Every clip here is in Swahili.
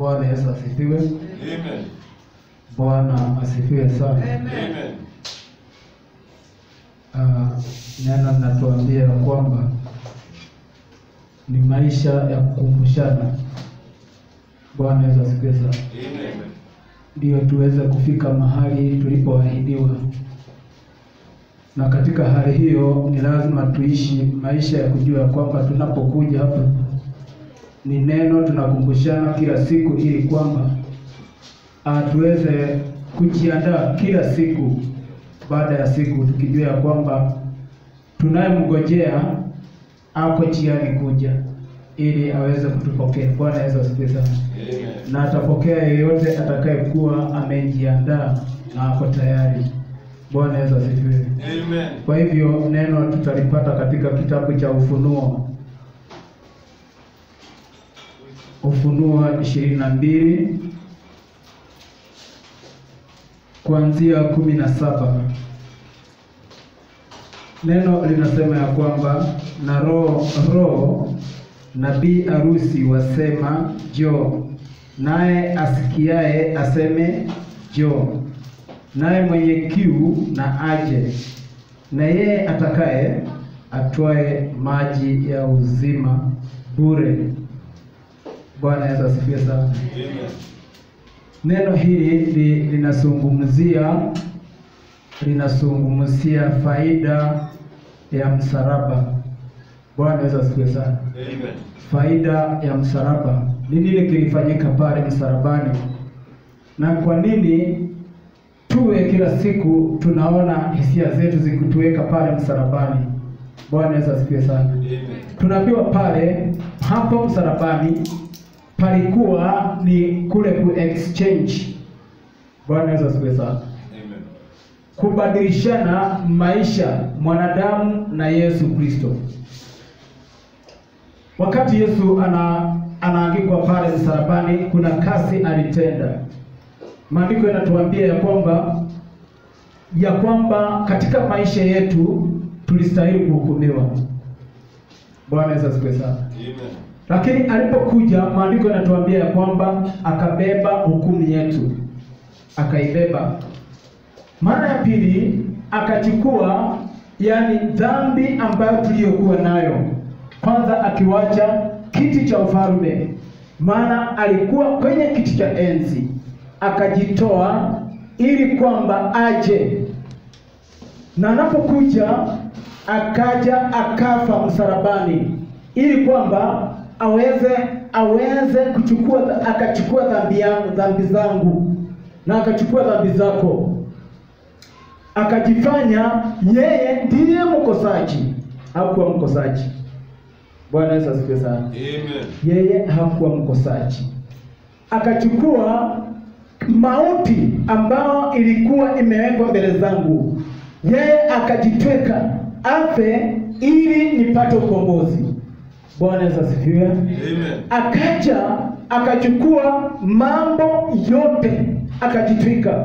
Bwana Yesu asifiwe. Amen. Bwana asifiwe sana. Amen. Ah, neno linatuambia ya kwamba ni maisha ya kukumbushana. Bwana Yesu asifiwe sana, Amen. ndio tuweze kufika mahali tulipoahidiwa, na katika hali hiyo ni lazima tuishi maisha ya kujua kwamba tunapokuja hapa ni neno tunakumbushana kila siku, ili kwamba ah, tuweze kujiandaa kila siku baada ya siku, tukijua ya kwamba tunayemngojea ako njiani kuja ili aweze kutupokea. Bwana Yesu asifiwe sana Amen. na atapokea yeyote atakayekuwa amejiandaa na ako tayari. Bwana Yesu asifiwe. Amen. Kwa hivyo neno tutalipata katika kitabu cha Ufunuo, Ufunuo ishirini na mbili kuanzia kumi na saba. Neno linasema ya kwamba na roho roho nabii arusi wasema jo, naye asikiaye aseme jo, naye mwenye kiu na aje, na yeye atakaye atwae maji ya uzima bure. Bwana Yesu asifiwe sana. Amen. Neno hili li- linazungumzia linazungumzia faida ya msalaba. Bwana Yesu asifiwe sana. Amen. Faida ya msalaba ni nini kilifanyika pale msalabani, na kwa nini tuwe kila siku tunaona hisia zetu zikituweka pale msalabani? Bwana Yesu asifiwe sana. Amen. Tunaambiwa pale hapo msalabani palikuwa ni kule ku exchange. Bwana Yesu asifiwe sana, Amen. kubadilishana maisha mwanadamu na Yesu Kristo. Wakati Yesu ana anaangikwa pale msalabani, kuna kazi alitenda. Maandiko yanatuambia ya kwamba ya kwamba katika maisha yetu tulistahili kuhukumiwa. Bwana Yesu asifiwe sana. Amen. Lakini alipokuja maandiko yanatuambia ya kwamba akabeba hukumu yetu, akaibeba. Mara ya pili akachukua, yani dhambi ambayo tuliyokuwa nayo, kwanza akiwacha kiti cha ufalme, maana alikuwa kwenye kiti cha enzi, akajitoa ili kwamba aje na anapokuja akaja akafa msalabani ili kwamba aweze aweze kuchukua akachukua dhambi yangu dhambi zangu na akachukua dhambi zako akajifanya yeye ndiye mkosaji hakuwa mkosaji bwana yesu asifiwe sana Amen. yeye hakuwa mkosaji akachukua mauti ambayo ilikuwa imewekwa mbele zangu yeye akajitweka afe ili nipate ukombozi bwana yesu asifiwe Amen. akaja akachukua mambo yote akajitwika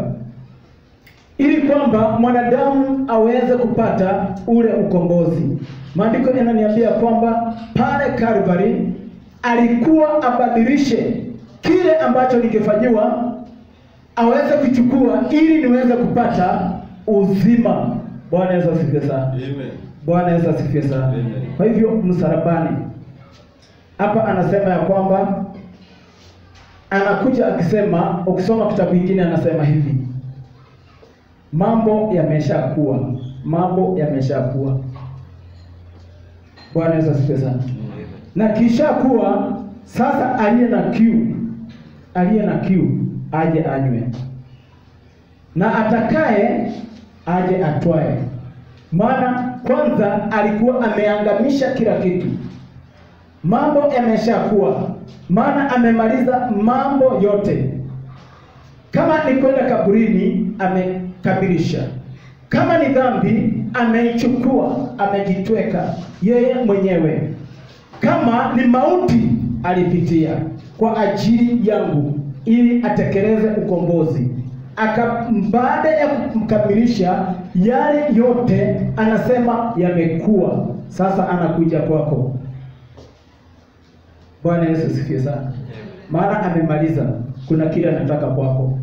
ili kwamba mwanadamu aweze kupata ule ukombozi. Maandiko yananiambia kwamba pale Calvary alikuwa abadilishe kile ambacho ningefanyiwa aweze kuchukua ili niweze kupata uzima. Bwana Yesu asifiwe sana. Amen. Bwana Yesu asifiwe sana. Amen. Kwa hivyo msalabani hapa anasema ya kwamba anakuja akisema, ukisoma kitabu kingine anasema hivi, mambo yameshakuwa, mambo yameshakuwa. Bwana Yesu asifiwe sana. Na kisha kuwa sasa, aliye na kiu, aliye na kiu aje anywe, na atakaye aje atwae. Maana kwanza alikuwa ameangamisha kila kitu, mambo yameshakuwa, maana amemaliza mambo yote. Kama ni kwenda kaburini, amekamilisha. Kama ni dhambi, ameichukua, amejitweka yeye mwenyewe. Kama ni mauti, alipitia kwa ajili yangu, ili atekeleze ukombozi. Aka baada ya kumkamilisha yale yote, anasema yamekuwa sasa, anakuja kwako. Bwana Yesu asifiwe sana. maana amemaliza. Kuna kile anataka kwako.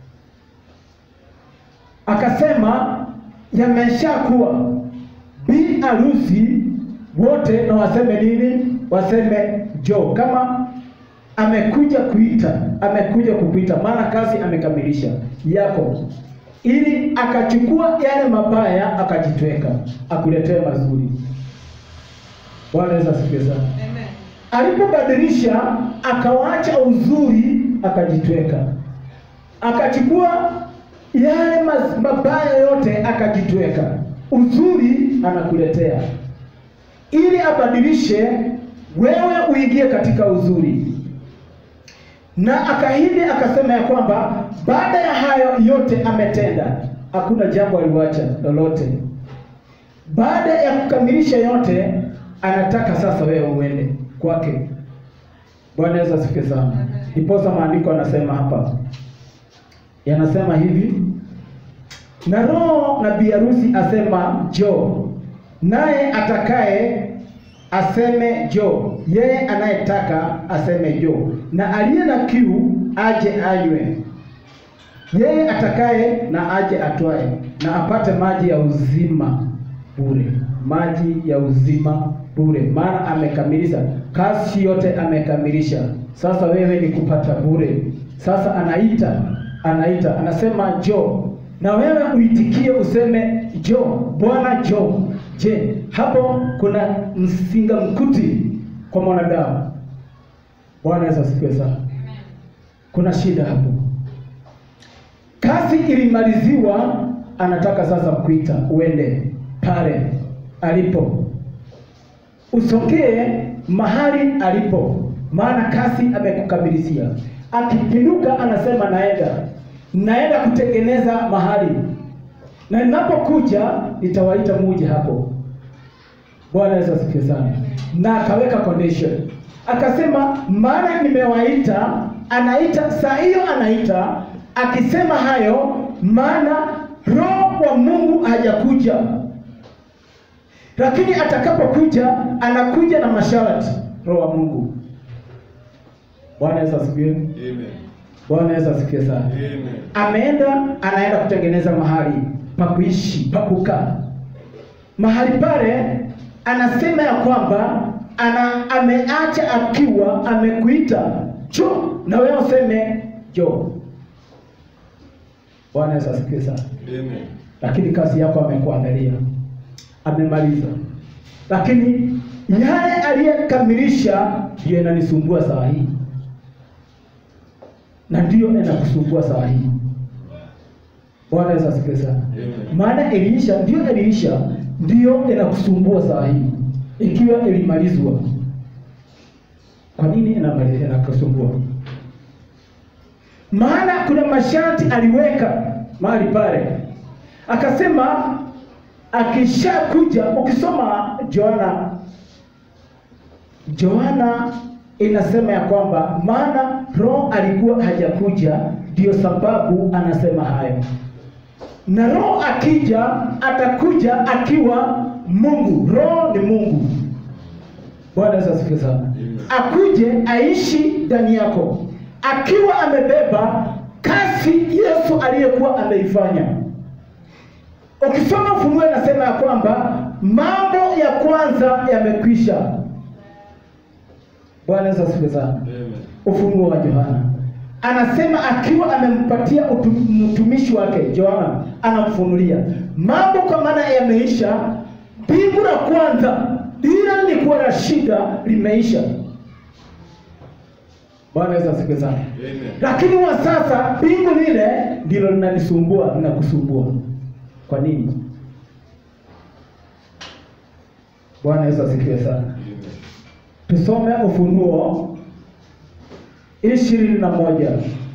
Akasema yameshakuwa, bi harusi wote na waseme nini? Waseme jo, kama amekuja kuita, amekuja kukuita, maana kazi amekamilisha yako, ili akachukua yale mabaya akajitweka, akuletee mazuri. Bwana Yesu asifiwe sana. Amen. Alipobadilisha akawacha uzuri, akajitweka, akachukua yale mas- mabaya yote akajitweka, uzuri anakuletea ili abadilishe wewe uingie katika uzuri. Na akaahidi akasema ya kwamba baada ya hayo yote ametenda, hakuna jambo aliwacha lolote. Baada ya kukamilisha yote, anataka sasa wewe uende kwake. Bwana Yesu asifiwe sana. Ndiposa maandiko anasema hapa, yanasema hivi na roho na biharusi asema jo, naye atakaye aseme jo, yeye anayetaka aseme jo, na aliye na kiu aje anywe, yeye atakaye na aje atwae, na apate maji ya uzima bure, maji ya uzima bure, maana amekamilisha kazi yote, amekamilisha. Sasa wewe ni kupata bure. Sasa anaita, anaita, anasema jo, na wewe uitikie, useme jo, Bwana jo. Je, hapo kuna msinga mkuti kwa mwanadamu? Bwana Yesu asifiwe sana. Kuna shida hapo. Kazi ilimaliziwa, anataka sasa kuita uende pale alipo, usogee mahali alipo, maana kazi amekukamilisia. Akipinduka anasema naenda, naenda kutengeneza mahali, na ninapokuja nitawaita muje hapo. Bwana Yesu asifiwe sana. Na akaweka condition, akasema maana nimewaita. Anaita saa hiyo, anaita akisema hayo, maana roho wa Mungu hajakuja, lakini atakapokuja anakuja na masharti. Roho wa Mungu. Bwana Yesu asifiwe. Amen. Bwana Yesu asifiwe sana. Amen. Ameenda, anaenda kutengeneza mahali pa kuishi, pa kukaa. Mahali pale anasema ya kwamba ana ameacha akiwa amekuita jo, na wewe useme jo. Bwana Yesu asifiwe sana. Amen. Lakini kazi yako amekuandalia, amemaliza. Lakini yale aliyekamilisha ndiyo inanisumbua saa hii, na ndiyo inakusumbua saa hii. Bwana Yesu asifiwe sana. Amen. Maana iliisha, ndio iliisha, ndio inakusumbua saa hii, ikiwa ilimalizwa. Kwa nini inamali- inakusumbua? Maana kuna masharti aliweka mahali pale, akasema akishakuja. Ukisoma Yohana, Yohana inasema ya kwamba maana roho alikuwa hajakuja, ndio sababu anasema hayo na roho akija atakuja akiwa Mungu. Roho ni Mungu. Bwana Yesu asifiwe sana. Amen. Akuje aishi ndani yako akiwa amebeba kazi Yesu aliyekuwa ameifanya. Ukisoma Ufunuo inasema ya kwamba mambo ya kwanza yamekwisha. Bwana Yesu asifiwe sana. Amen. Ufunuo wa Yohana anasema akiwa amempatia utu- mtumishi wake Yohana, anamfunulia mambo kwa maana yameisha. Mbingu la kwanza lile lilikuwa na shida limeisha. Bwana Yesu asifiwe sana. Amen. Lakini wa sasa mbingu lile ndilo linanisumbua, linakusumbua. Kwa nini? Bwana Yesu asifiwe sana. Amen. Tusome Ufunuo ishirini na moja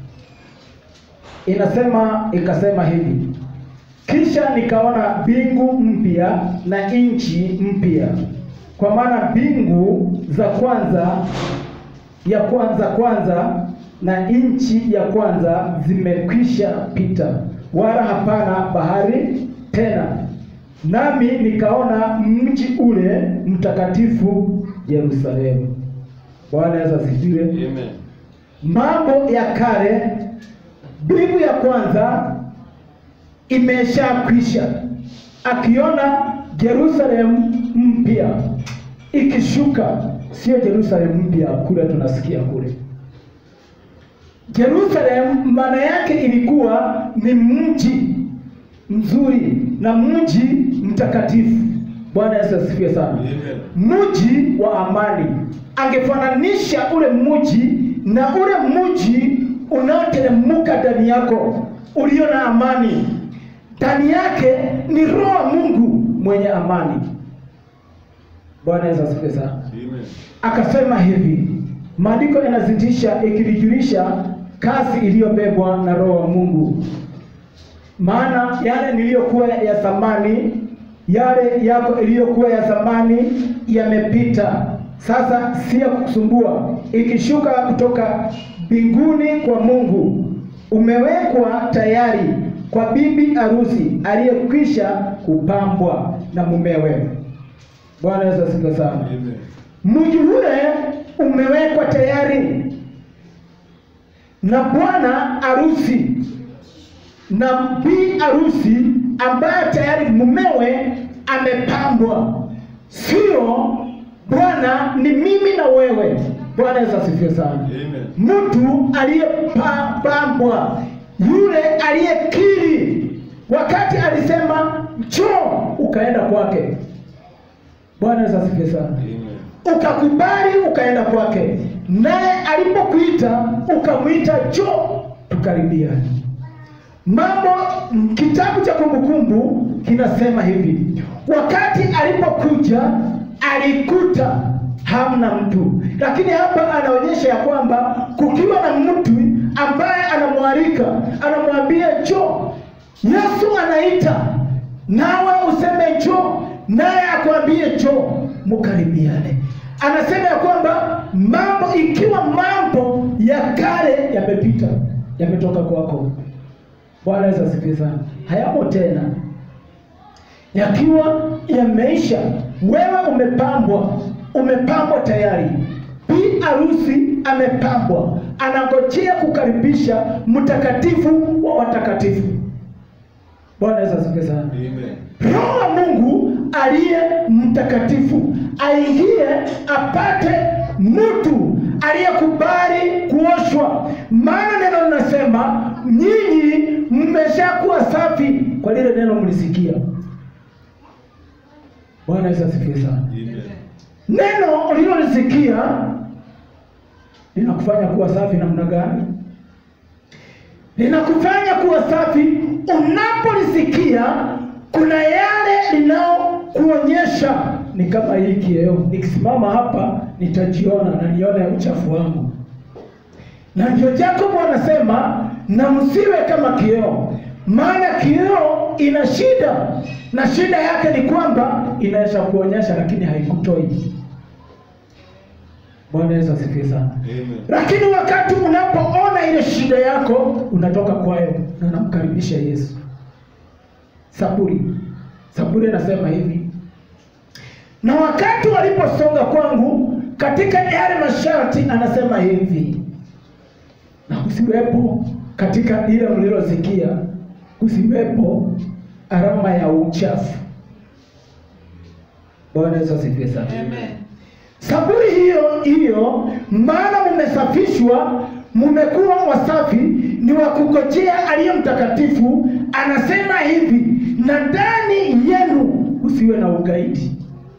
inasema ikasema hivi, kisha nikaona mbingu mpya na nchi mpya, kwa maana mbingu za kwanza ya kwanza kwanza na nchi ya kwanza zimekwisha pita, wala hapana bahari tena. Nami nikaona mji ule mtakatifu Yerusalemu. Bwana Yesu asifiwe. Amen. mambo ya kale, mbingu ya kwanza imeshakwisha, akiona Yerusalemu mpya ikishuka, sio Yerusalemu mpya kule tunasikia kule. Yerusalemu maana yake ilikuwa ni mji mzuri na mji mtakatifu. Bwana Yesu asifiwe sana. Mji wa amani. Angefananisha ule mji na ule mji unaoteremka ndani yako ulio na amani. Ndani yake ni roho wa Mungu mwenye amani. Bwana Yesu asifiwe sana. Akasema hivi, maandiko yanazidisha ikilijulisha kazi iliyobebwa na roho wa Mungu, maana yale niliyokuwa ya zamani, yale yako iliyokuwa ya zamani yamepita, sasa si ya kukusumbua, ikishuka kutoka mbinguni kwa Mungu, umewekwa tayari kwa bibi harusi aliyekwisha kupambwa na mumewe. Bwana Yesu asifiwe sana. Mji ule umewekwa tayari na bwana harusi na bi harusi ambaye tayari mumewe amepambwa, sio bwana, ni mimi na wewe. Bwana Yesu asifiwe sana. Mtu aliyepambwa, yule aliyekiri, wakati alisema njoo, ukaenda kwake. Bwana Yesu asifiwe sana ukakubali ukaenda kwake, naye alipokuita ukamwita njoo, tukaribiane. Mambo kitabu cha Kumbukumbu kinasema hivi, wakati alipokuja alikuta hamna mtu, lakini hapa anaonyesha ya kwamba kukiwa na mtu ambaye anamwalika, anamwambia njoo. Yesu anaita nawe useme njoo, naye akwambie njoo, mkaribiane. Anasema ya kwamba mambo, ikiwa mambo ya kale yamepita, yametoka kwako. Bwana Yesu asifiwe sana. Hayamo tena, yakiwa yameisha, wewe umepambwa, umepambwa tayari. Bi harusi amepambwa, anangojea kukaribisha mtakatifu wa watakatifu. Bwana Yesu asifiwe sana. Roho wa Mungu aliye mtakatifu aingie apate mtu aliyekubali kuoshwa, maana neno linasema nyinyi mmeshakuwa safi kwa lile neno mlisikia. Bwana Yesu asifiwe sana. Neno ulilolisikia linakufanya kuwa safi namna gani? Linakufanya kuwa safi unapolisikia kuna yale linaokuonyesha ni kama hii kioo, nikisimama hapa nitajiona na nione uchafu wangu, na ndio Yakobo anasema na msiwe kama kioo, maana kioo ina shida, na shida yake ni kwamba inaweza kuonyesha lakini haikutoi. Bwana Yesu asifiwe sana. Lakini wakati unapoona ile shida yako unatoka kwayo na unamkaribisha Yesu. Saburi, Saburi anasema hivi, na wakati waliposonga kwangu katika yale masharti, anasema hivi, na kusiwepo katika ile mlilosikia, kusiwepo alama ya uchafu. Bwana Yesu asifiwe sana. Saburi hiyo hiyo, maana mmesafishwa, mmekuwa wasafi, ni wa kungojea aliye mtakatifu. Anasema hivi, na ndani yenu usiwe na ugaidi.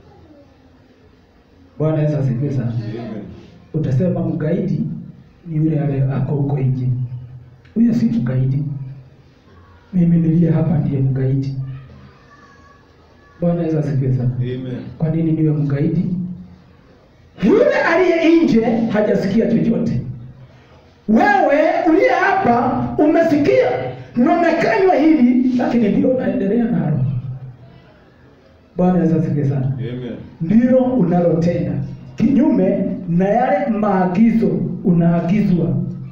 Bwana Yesu asifiwe sana. Utasema mgaidi ni yule ale ako huko nje, huyo si mgaidi. Mimi niliye hapa ndiye mgaidi. Bwana Yesu asifiwe sana. Kwa nini niwe mgaidi? Yule aliye nje hajasikia chochote. Wewe uliye hapa umesikia na umekanywa hili, lakini ndio unaendelea nalo. Bwana Yesu asifiwe sana. Ndilo unalotenda kinyume na yale maagizo unaagizwa.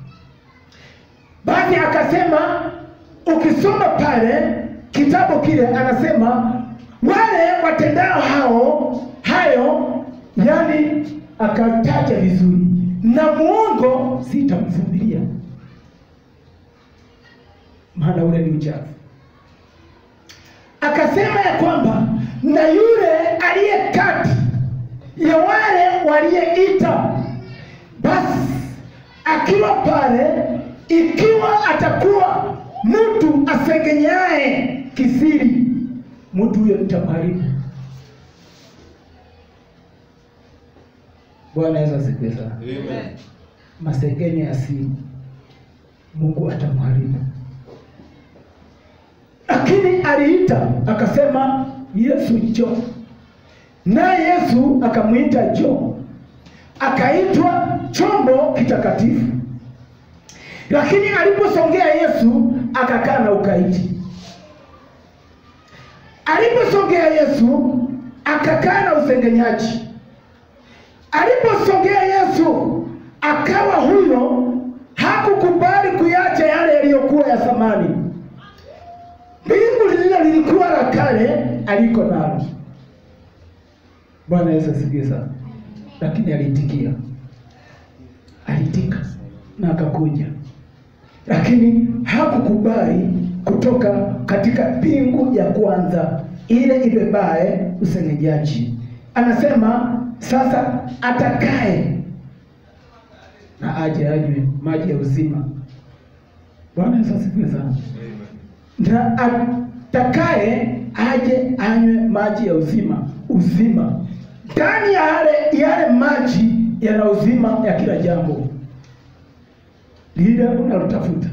Basi akasema, ukisoma pale kitabu kile, anasema wale watendao hao hayo, yani akataja vizuri na muongo sitamvumilia, maana ule ni uchafu. Akasema ya kwamba na yule aliye kati ya wale waliyeita, basi akiwa pale, ikiwa atakuwa mtu asengenyaye kisiri, mtu huyo nitamharibu. Bwana Yesu asifiwe sana. Amen. Masengenyo ya siri, Mungu atamharibu. Lakini aliita akasema, Yesu njoo, naye Yesu akamwita njoo, akaitwa chombo kitakatifu. Lakini aliposongea Yesu akakaa na ukaidi. Aliposongea Yesu akakaa na usengenyaji. Aliposongea Yesu akawa huyo hakukubali kuyacha yale yaliyokuwa ya zamani. Mbingu lile lilikuwa la kale aliko nalo. Bwana Yesu asifiwe sana. Lakini aliitikia, aliitika na akakuja, lakini hakukubali kutoka katika mbingu ya kwanza ile ibebaye usengenyaji. Anasema sasa atakaye na aje anywe maji ya uzima. Bwana Yesu asifiwe sana. Na atakaye aje anywe maji ya uzima, uzima ndani ya yale yale maji yana uzima ya kila jambo lile unalotafuta.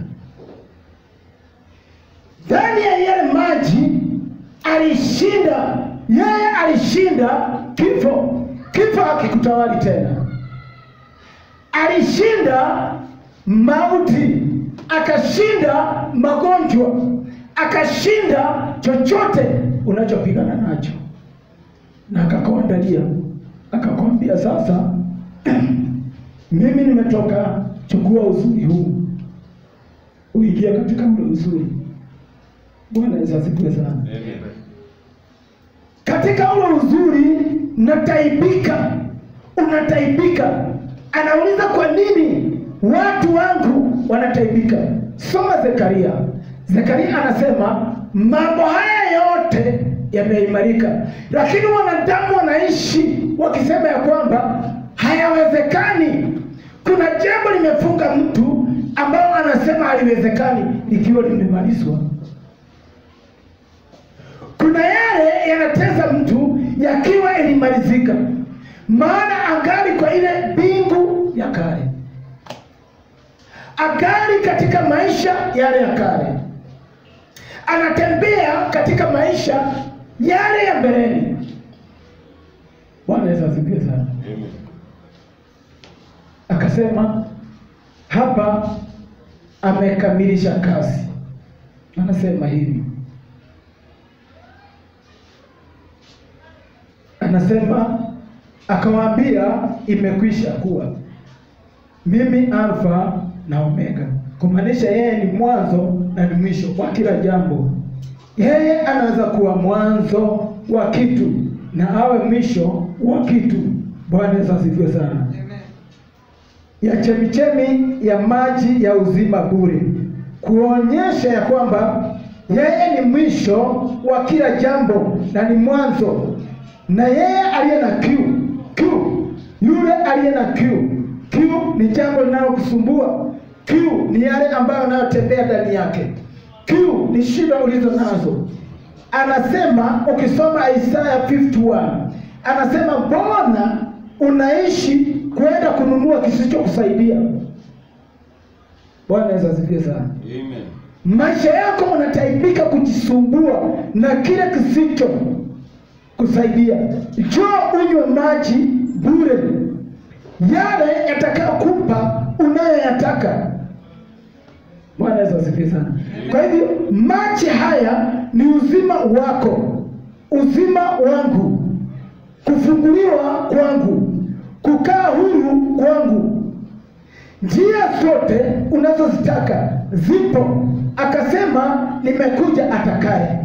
Ndani ya yale maji alishinda, yeye alishinda kifo. Kifo hakikutawali tena, alishinda mauti, akashinda magonjwa, akashinda chochote unachopigana nacho, na akakuandalia, akakwambia sasa, mimi nimetoka, chukua uzuri huu, uingie katika ule uzuri. Bwana Yesu asifiwe sana. Amen. Katika ule uzuri nataibika, unataibika. Anauliza, kwa nini watu wangu wanataibika? Soma Zekaria. Zekaria anasema mambo haya yote yameimarika, lakini wanadamu wanaishi wakisema ya kwamba hayawezekani. Kuna jambo limefunga mtu ambao anasema haliwezekani likiwa limemalizwa. Kuna yale yanateza mtu yakiwa yalimalizika, maana angali kwa ile mbingu ya kale, angali katika maisha yale ya kale, anatembea katika maisha yale ya mbeleni. Bwana Yesu asifiwe sana. Amen. Akasema hapa amekamilisha kazi. Anasema hivi, anasema akawaambia, imekwisha kuwa mimi Alfa na Omega, kumaanisha yeye ni mwanzo na ni mwisho wa kila jambo. Yeye anaweza kuwa mwanzo wa kitu na awe mwisho wa kitu. Bwana Yesu asifiwe sana ya chemichemi ya maji ya uzima bure, kuonyesha ya kwamba yeye ni mwisho wa kila jambo na ni mwanzo, na yeye aliye na kiu kiu, yule aliye na kiu kiu ni jambo linalokusumbua. Kiu ni yale ambayo unayotembea ndani yake. Kiu ni shida ulizo nazo. Anasema ukisoma Isaya 51 anasema mbona unaishi kwenda kununua kisichokusaidia? Bwana Yesu asifiwe sana. Amen. Maisha yako unataibika kujisumbua na kile kisicho kusaidia. Njoo unywe maji bure, yale yatakayokupa unayoyataka. Bwana Yesu asifiwe sana. Kwa hivyo maji haya ni uzima wako, uzima wangu, kufunguliwa kwangu, kukaa huru kwangu. Njia zote unazozitaka zipo. Akasema nimekuja atakaye.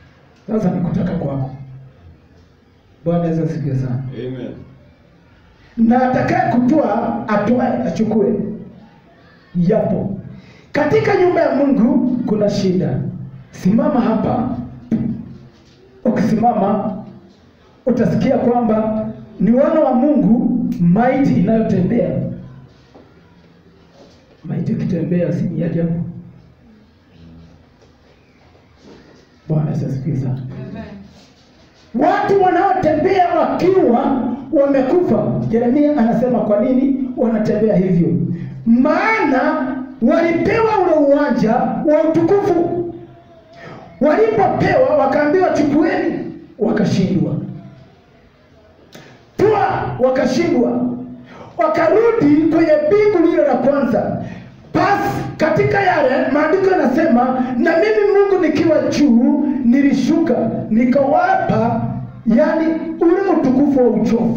Sasa nikutaka kwako. Bwana Yesu asifiwe sana. Amen. na atakaye kutoa atoe, achukue. Yapo katika nyumba ya Mungu kuna shida. Simama hapa, ukisimama utasikia kwamba ni wana wa Mungu, maiti inayotembea. Maiti ikitembea si ni ajabu? Bwana Yesu asifiwe sana. Watu wanaotembea wakiwa wamekufa. Yeremia anasema kwa nini wanatembea hivyo? Maana walipewa ule uwanja wa utukufu. Walipopewa wakaambiwa chukueni, wakashindwa. Toa, wakashindwa. Wakarudi kwenye bingu lile la kwanza. Basi katika yale maandiko yanasema, na mimi Mungu nikiwa juu nilishuka nikawapa, yani ule utukufu wa uchovu.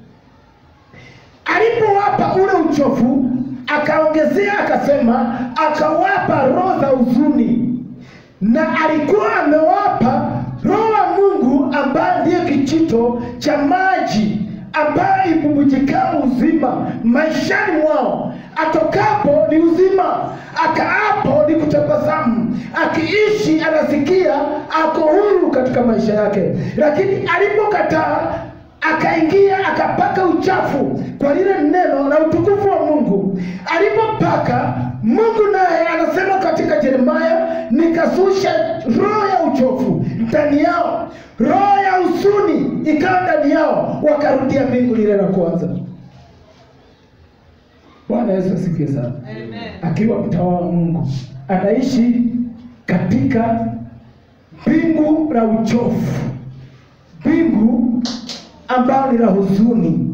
Alipowapa ule uchovu, akaongezea akasema, akawapa roho za huzuni, na alikuwa amewapa roho wa Mungu ambaye ndiye kijito cha maji ambaye ibubujikao uzima maishani mwao. Atokapo ni uzima, akaapo ni kutabasamu, akiishi anasikia ako huru katika maisha yake. Lakini alipokataa akaingia akapaka uchafu kwa lile neno la utukufu wa Mungu. Alipopaka Mungu naye anasema katika Yeremia, nikazusha roho ya uchovu ndani yao, roho ya huzuni ikawa ndani yao, wakarudia mbingu lile la kwanza. Bwana Yesu asifiwe sana. Akiwa mtawala wa Mungu anaishi katika mbingu la uchovu, mbingu ambayo ni la huzuni,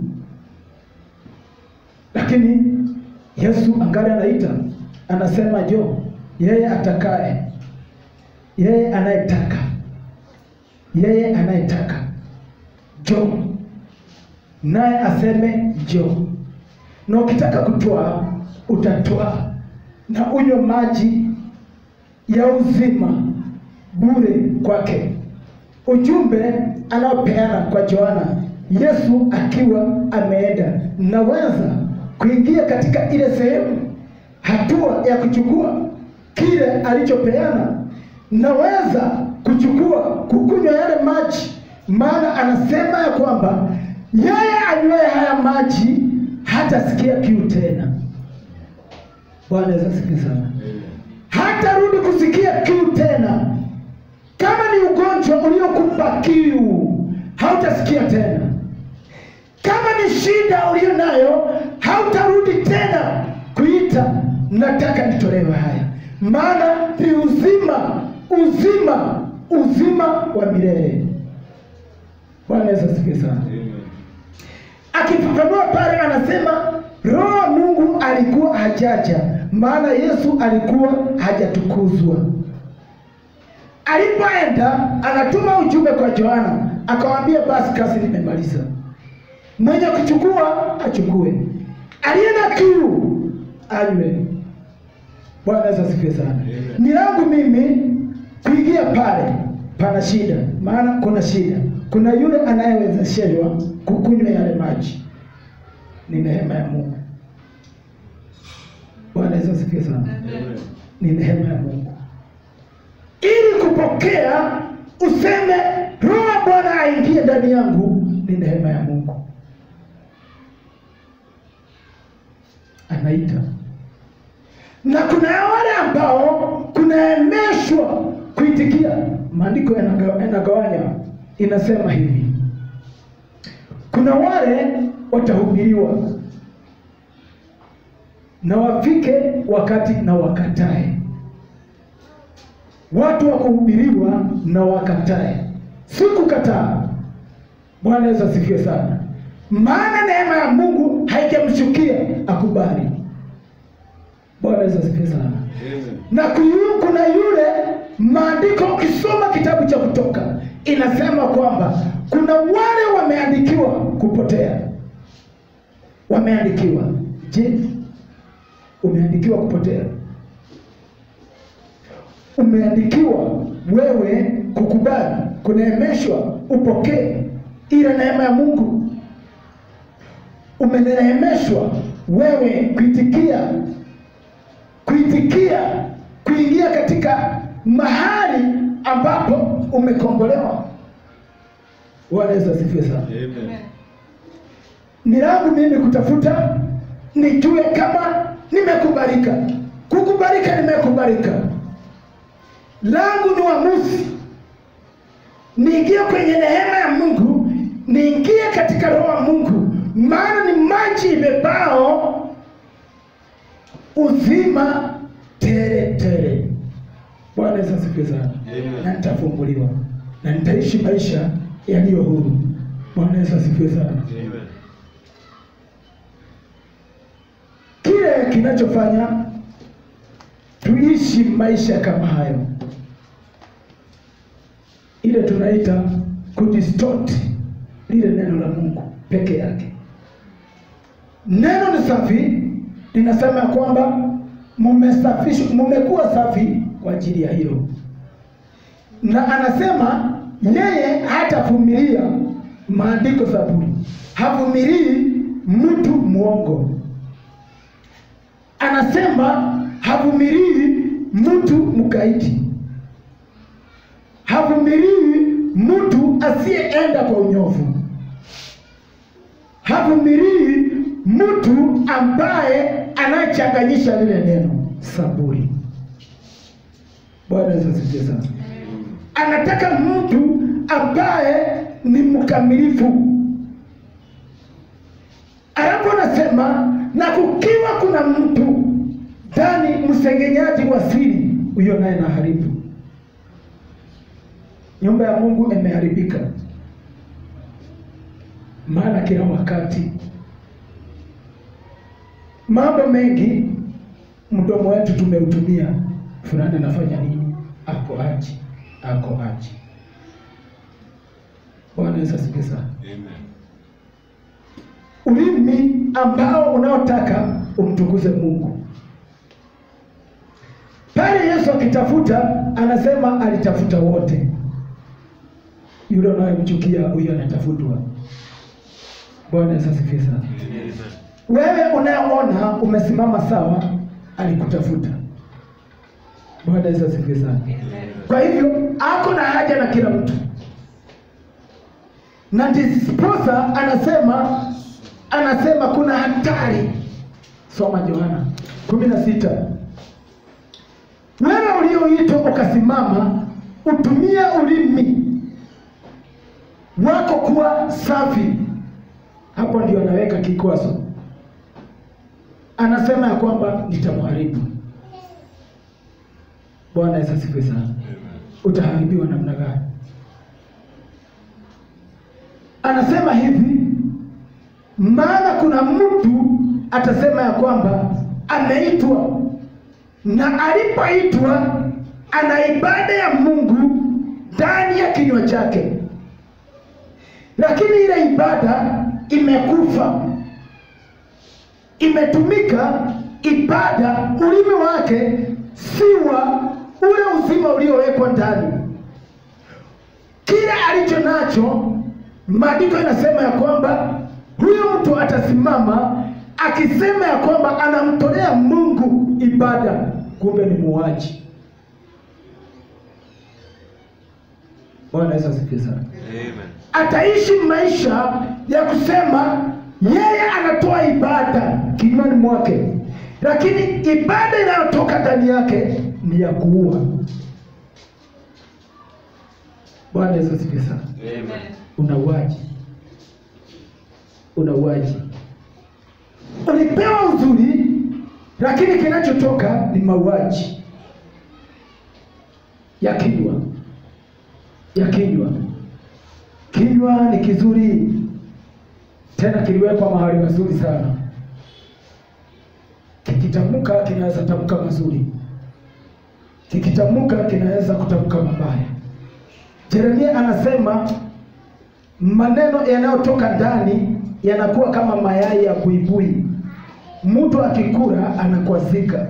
lakini Yesu angali anaita, anasema jo, yeye atakaye, yeye anayetaka, yeye anayetaka jo, naye aseme jo. Na ukitaka kutoa utatoa, na unywe maji ya uzima bure kwake. Ujumbe anaopeana kwa Yohana, Yesu akiwa ameenda, naweza kuingia katika ile sehemu, hatua ya kuchukua kile alichopeana. Naweza kuchukua kukunywa yale maji, maana anasema ya kwamba yeye anywaye haya maji hatasikia kiu tena. Bwana Yesu asifiwe sana. Hatarudi kusikia kiu tena. Kama ni ugonjwa uliokupa kiu, hautasikia tena. Kama ni shida ulio nayo, hautarudi tena kuita nataka nitolewe haya, maana ni uzima, uzima, uzima wa milele. Bwana Yesu asifiwe sana. Akifafanua pale anasema roho wa Mungu alikuwa hajaja, maana Yesu alikuwa hajatukuzwa. Alipoenda anatuma ujumbe kwa Yohana, akawaambia basi kazi nimemaliza, mwenye kuchukua achukue, aliye na kiu anywe. Bwana Yesu asifiwe sana. Ni langu mimi kuingia pale, pana shida, maana kuna shida. Kuna yule anayewezeshwa kukunywa yale maji, ni neema ya Mungu. Bwana Yesu asifiwe sana. Ni neema ya Mungu ili kupokea useme roho ya Bwana aingie ndani yangu, ni neema ya Mungu. Anaita, na kuna wale ambao kunaemeshwa kuitikia. Maandiko yanaga- yanagawanya, inasema hivi, kuna wale watahubiriwa na wafike wakati na wakatae watu wa kuhubiriwa na wakatae, si kukataa. Bwana Yesu asifiwe sana, maana neema ya Mungu haijamshukia akubali. Bwana Yesu asifiwe sana. Na kuyu, kuna yule maandiko, ukisoma kitabu cha Kutoka inasema kwamba kuna wale wameandikiwa kupotea, wameandikiwa. Je, umeandikiwa kupotea? umeandikiwa wewe kukubali, kuneemeshwa upokee ile neema ya Mungu. umeneemeshwa wewe kuitikia kuitikia kuingia katika mahali ambapo umekombolewa. Bwana Yesu asifiwe sana. Amen. Ni langu mimi kutafuta nijue kama nimekubalika. Kukubalika, nimekubalika. Langu ni uamuzi, niingie kwenye neema ya Mungu, niingie katika roho ya Mungu, maana ni maji ibebao uzima tele tele. Bwana Yesu asifiwe sana. Amen. Na nitafunguliwa na nitaishi maisha yaliyo huru. Bwana Yesu asifiwe sana. Amen. Kile kinachofanya tuishi maisha kama hayo, ile tunaita kudistort lile neno la Mungu peke yake. Neno ni safi, linasema ya kwamba mumesafishwa, mumekuwa safi kwa ajili ya hilo, na anasema yeye hatavumilia maandiko Zaburi, havumilii mtu mwongo anasema havumilii mtu mkaidi, havumilii mtu asiyeenda kwa unyofu, havumilii mtu ambaye anayechanganyisha lile neno saburi. Bwana Yesu asifiwe sana. Anataka mtu ambaye ni mkamilifu. Alafu anasema na kukiwa kuna mtu ndani msengenyaji wa siri, huyo naye na haribu. Nyumba ya Mungu imeharibika, maana kila wakati mambo mengi mdomo wetu tumeutumia, fulani anafanya nini, ako aji, ako aji. Bwana Yesu asifiwe sana Amen. ulimi ambao unaotaka umtukuze Mungu. Pale Yesu akitafuta, anasema alitafuta wote. Yule unayemchukia huyo anatafutwa. Bwana Yesu asifiwe sana. Amen. Wewe unayeona umesimama sawa, alikutafuta. Bwana Yesu asifiwe sana. Kwa hivyo ako na haja na kila mtu, na ndiposa anasema anasema kuna hatari. Soma Yohana kumi na sita. Wewe ulioitwa ukasimama, utumie ulimi wako kuwa safi. Hapo ndio anaweka kikwazo, anasema ya kwamba nitamharibu. Bwana Yesu asifiwe sana. Amen. Utaharibiwa namna gani? Anasema hivi, maana kuna mtu atasema ya kwamba ameitwa, na alipoitwa ana ibada ya Mungu ndani ya kinywa chake, lakini ile ibada imekufa, imetumika ibada, ulimi wake si wa ule uzima uliowekwa ndani. Kile alicho nacho, maandiko inasema ya kwamba huyo mtu atasimama akisema ya kwamba anamtolea Mungu ibada, kumbe ni muuaji. Bwana Yesu asifiwe sana. Amen. Ataishi maisha ya kusema yeye anatoa ibada kinywani mwake, lakini ibada inayotoka ndani yake ni ya kuua. Bwana Yesu asifiwe sana. Amen. Unauaji, unauaji. Ulipewa uzuri, lakini kinachotoka ni mauaji ya kinywa, ya kinywa. Kinywa ni kizuri, tena kiliwekwa mahali mazuri sana. Kikitamka kinaweza tamka mazuri, kikitamka kinaweza kutamka mabaya. Yeremia anasema maneno yanayotoka ndani yanakuwa kama mayai ya buibui, mtu akikula anakwazika.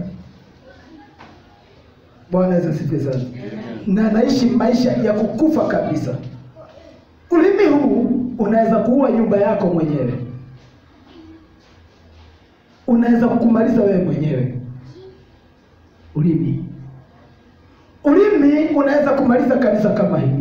Bwana Yesu asifiwe sana, na anaishi maisha ya kukufa kabisa. Ulimi huu unaweza kuua nyumba yako mwenyewe. unaweza kukumaliza wewe mwenyewe. Ulimi, ulimi unaweza kumaliza kanisa kama hili.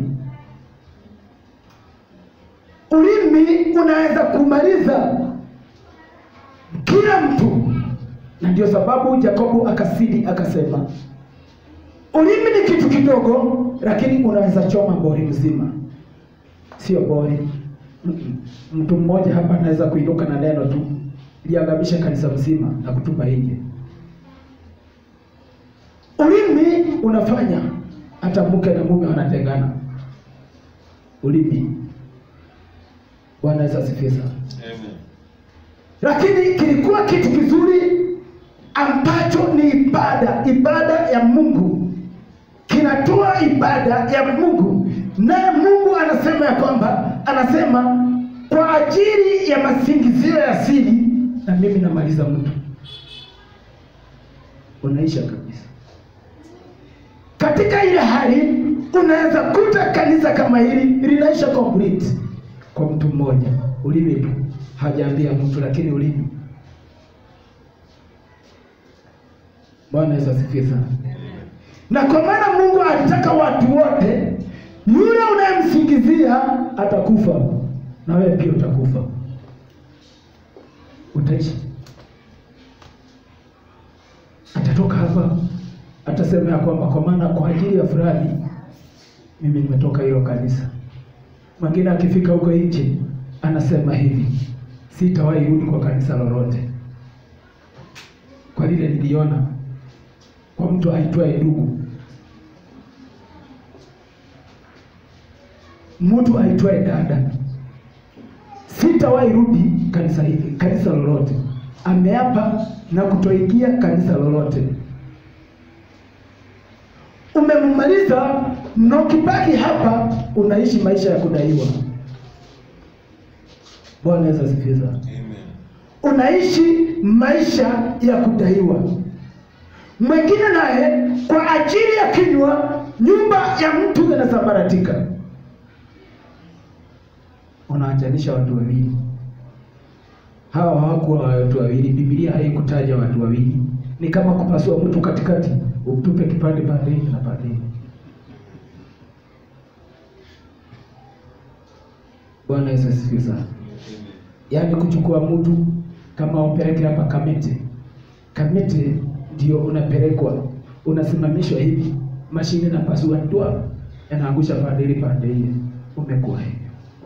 Ulimi unaweza kumaliza kila mtu, na ndio sababu Yakobo akasidi akasema, ulimi ni kitu kidogo, lakini unaweza choma bori mzima. Sio bori, Mm-mm. mtu mmoja hapa anaweza kuinuka na neno tu liangamisha kanisa mzima na kutupa nje. Ulimi unafanya hata mke na mume wanatengana. Ulimi. Bwana Yesu asifiwe sana. Amen. Lakini kilikuwa kitu kizuri ambacho ni ibada, ibada ya Mungu, kinatoa ibada ya Mungu, naye Mungu anasema ya kwamba anasema kwa ajili ya masingizio ya siri, na mimi namaliza mtu, unaisha kabisa. Katika ile hali unaweza kuta kanisa kama hili linaisha complete kwa mtu mmoja, ulimi tu, hajaambia mtu, lakini ulimi. Bwana Yesu asifiwe sana. Na kwa maana Mungu alitaka watu wote, yule unayemsingizia atakufa na wewe pia utakufa, utaishi. Atatoka hapa atasema ya kwamba kwa maana kwa ajili ya fulani mimi nimetoka hilo kanisa. Mwingine akifika huko nje anasema hivi, sitawahi rudi kwa kanisa lolote kwa lile niliona kwa mtu aitwaye ndugu, mtu aitwaye dada, sitawahi rudi kanisa hili, kanisa lolote. Ameapa na kutoingia kanisa lolote. Umemmaliza na ukibaki hapa unaishi maisha ya kudaiwa. Bwana Yesu asifiwe sana. Amen. Unaishi maisha ya kudaiwa. Mwingine naye kwa ajili ya kinywa, nyumba ya mtu inasambaratika. Unaachanisha watu wawili, hawa hawakuwa watu wawili. Biblia haikutaja watu wawili, ni kama kupasua mtu katikati, utupe kipande pande hiki na pande hiki. Bwana Yesu asifiwe sana. Amen. yaani kuchukua mtu kama umpeleke hapa Kamete. Kamete ndio unapelekwa unasimamishwa hivi, mashine na pasua ndwa yanaangusha pande ile pande ile, umekuwa hivyo,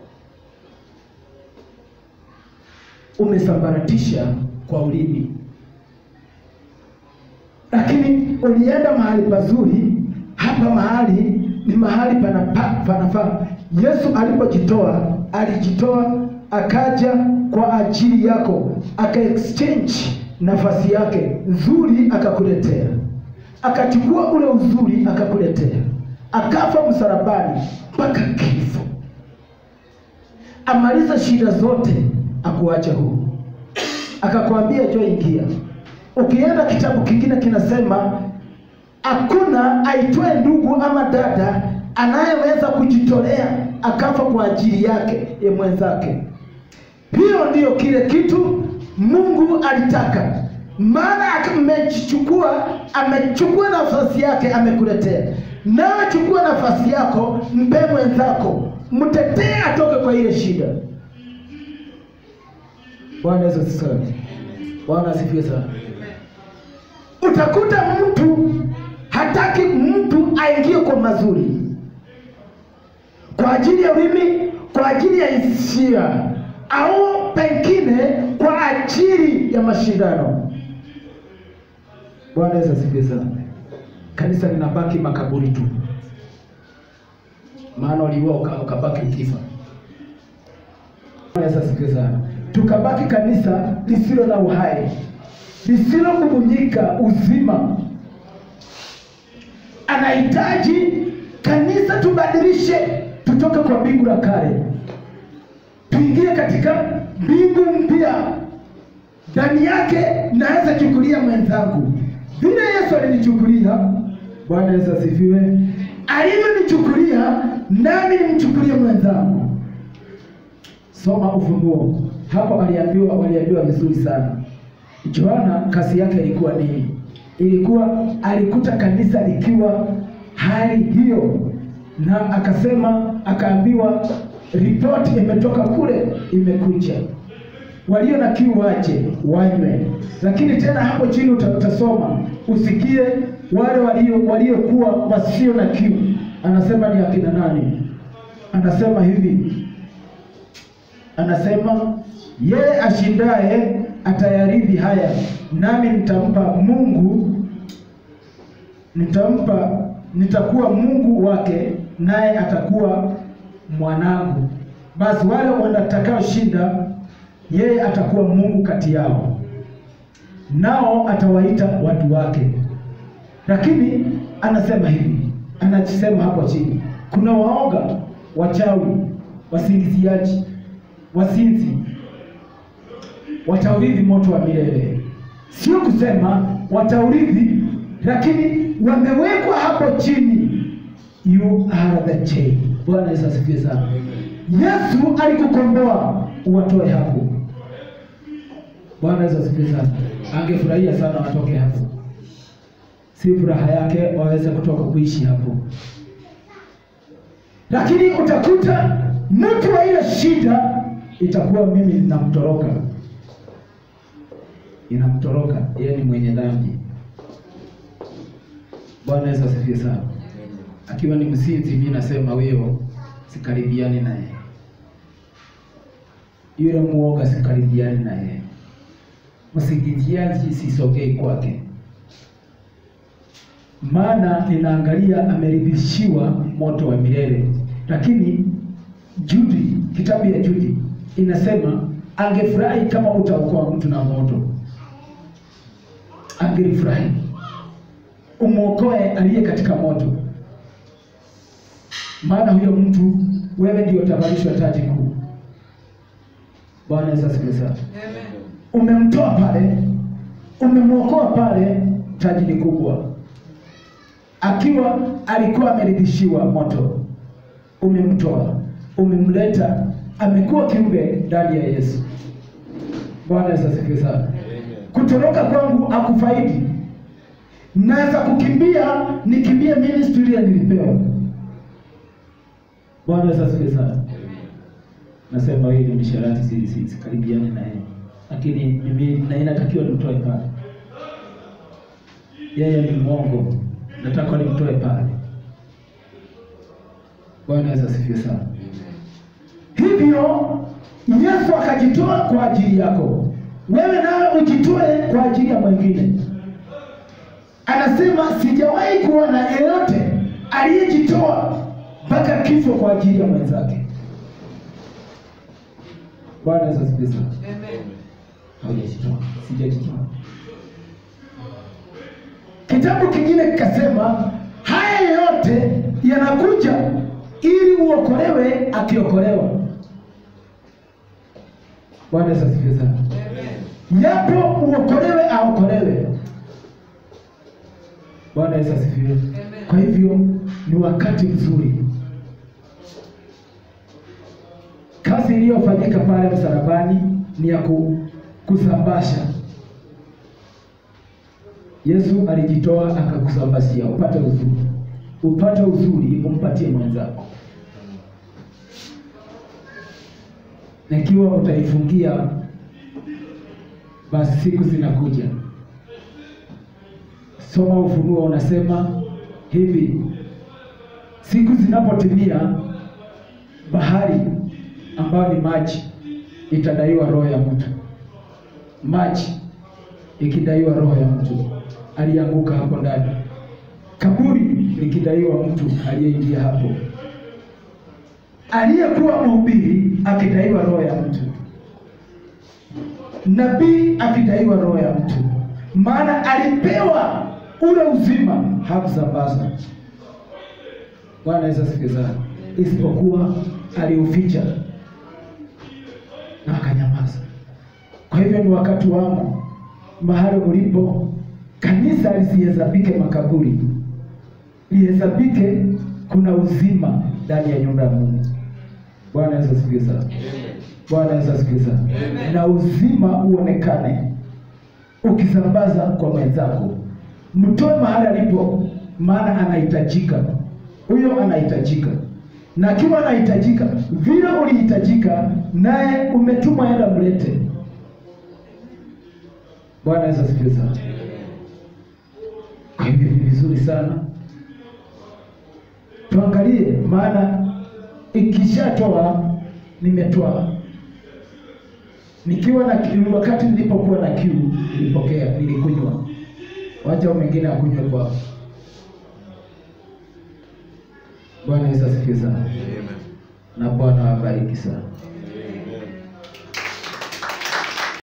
umesambaratisha kwa ulimi, lakini ulienda mahali pazuri. Hapa mahali ni mahali panapa- panafaa. Yesu alipojitoa alijitoa akaja kwa ajili yako, aka exchange nafasi yake nzuri, akakuletea, akachukua ule uzuri akakuletea, akafa msalabani mpaka kifo, amaliza shida zote, akuacha huru, akakwambia jo, ingia. Ukienda kitabu kingine kinasema hakuna aitwaye ndugu ama dada anayeweza kujitolea akafa kwa ajili yake ya mwenzake. Hiyo ndiyo kile kitu Mungu alitaka, maana amejichukua, amechukua nafasi yake, amekuletea. Nawe chukua nafasi yako, mpe mwenzako, mtetee atoke kwa ile shida. Bwana Yesu asifiwe. Bwana asifiwe sana. Utakuta mtu hataki mtu aingie kwa mazuri, kwa ajili ya ulimi, kwa ajili ya hisia, au pengine kwa ajili ya mashindano. Bwana Yesu asifiwe sana. Kanisa linabaki makaburi tu, maana uliua uka- ukabaki ukifa. Bwana Yesu asifiwe sana. Tukabaki kanisa lisilo na uhai, lisilobubujika uzima. Anahitaji kanisa tubadilishe, tutoke kwa mbingu la kale tuingie katika mbingu mpya. Ndani yake naweza chukulia mwenzangu vile Yesu alinichukulia. Bwana Yesu asifiwe. Alivyonichukulia nami nimchukulie mwenzangu. Soma Ufunuo, hapa waliambiwa waliambiwa vizuri sana. Yohana kazi yake ilikuwa nini? Ilikuwa alikuta kanisa likiwa hali hiyo, na akasema, akaambiwa ripoti imetoka kule, imekuja walio na kiu waje wanywe. Lakini tena hapo chini uta- utasoma usikie wale walio waliokuwa wasio na kiu, anasema ni akina nani? Anasema hivi, anasema yeye ashindaye atayarithi haya, nami nitampa Mungu, nitampa nitakuwa Mungu wake, naye atakuwa mwanangu. Basi wale watakaoshinda, yeye atakuwa Mungu kati yao, nao atawaita watu wake. Lakini anasema hivi, anasema hapo chini, kuna waoga, wachawi, wasingiziaji, wasinzi wataurithi moto wa milele. Sio kusema wataurithi, lakini wamewekwa hapo chini. You are the chain. Bwana Yesu asifiwe sana. Yesu alikukomboa uwatoe hapo. Bwana Yesu asifiwe sana. Angefurahia sana watoke hapo, si furaha yake waweze kutoka kuishi hapo, lakini utakuta mtu wa ile shida itakuwa mimi ninamtoroka, inamtoroka yeye ni mwenye dhambi. Bwana Yesu asifiwe sana. Akiwa ni msinzi, mimi nasema huyo sikaribiani naye, yule muoga sikaribiani naye, msingiziaji sisogei kwake, maana ninaangalia ameridhishiwa moto wa milele. Lakini Judi, kitabu ya Judi inasema angefurahi kama utaokoa mtu na moto, angelifurahi umwokoe aliye katika moto, maana huyo mtu wewe ndio utavalishwa taji kuu. Bwana Yesu asifiwe sana. Umemtoa pale, umemwokoa pale, taji ni kubwa. Akiwa alikuwa ameridhishiwa moto, umemtoa, umemleta, amekuwa kiumbe ndani ya Yesu. Bwana Yesu asifiwe sana. Kutoroka kwangu akufaidi. Naweza kukimbia, nikimbie ministry ile nilipewa. Bwana Yesu asifiwe sana. Nasema hii ni misharati, si si sikaribiane na yeye, lakini mimi na inatakiwa nimtoe pale. Yeye ni mwongo, nataka nimtoe pale. Bwana Yesu asifiwe sana. Hivyo Yesu akajitoa kwa ajili yako, wewe nawe ujitoe kwa ajili ya mwingine. Anasema sijawahi kuona yeyote aliyejitoa mpaka kifo kwa ajili ya mwenzake. Bwana Yesu asifiwe sana. Haujajitoa, sijajitoa. Kitabu kingine kikasema haya yote yanakuja ili uokolewe akiokolewa. Bwana Yesu asifiwe sana. Yapo uokolewe aokolewe. Bwana Yesu asifiwe. Kwa hivyo ni wakati mzuri. Kazi iliyofanyika pale msalabani ni ya ku, kusambasha. Yesu alijitoa akakusambashia upate uzuri, upate uzuri umpatie mwenzako, na ikiwa utaifungia, basi siku zinakuja. Soma Ufunuo unasema hivi, siku zinapotimia, bahari ambayo ni maji itadaiwa roho ya mtu. Maji ikidaiwa roho ya mtu alianguka hapo ndani, kaburi likidaiwa mtu aliyeingia hapo, aliyekuwa mhubiri akidaiwa roho ya mtu, nabii akidaiwa roho ya mtu, maana alipewa ule uzima, hakusambaza. Bwana Yesu asifiwe sana, isipokuwa aliuficha na akanyamaza. Kwa hivyo ni wakati wangu mahali ulipo, kanisa lisihesabike makaburi, lihesabike kuna uzima ndani ya nyumba ya Mungu. Bwana Yesu asifiwe sana. Bwana Yesu asifiwe sana. Na uzima uonekane ukisambaza kwa mwenzako, mtoe mahali alipo, maana anahitajika. Huyo anahitajika, na akiwa anahitajika vile ulihitajika, naye umetumwa, enda mlete. Bwana Yesu asifiwe sana. Kwa hivyo ni vizuri sana tuangalie, maana ikishatoa nimetoa. Nikiwa na kiu, wakati nilipokuwa na kiu nilipokea, nilikunywa. Wacha mwingine akunywe kwao. Bwana Yesu asifiwe sana, Amen. na Bwana awabariki sana.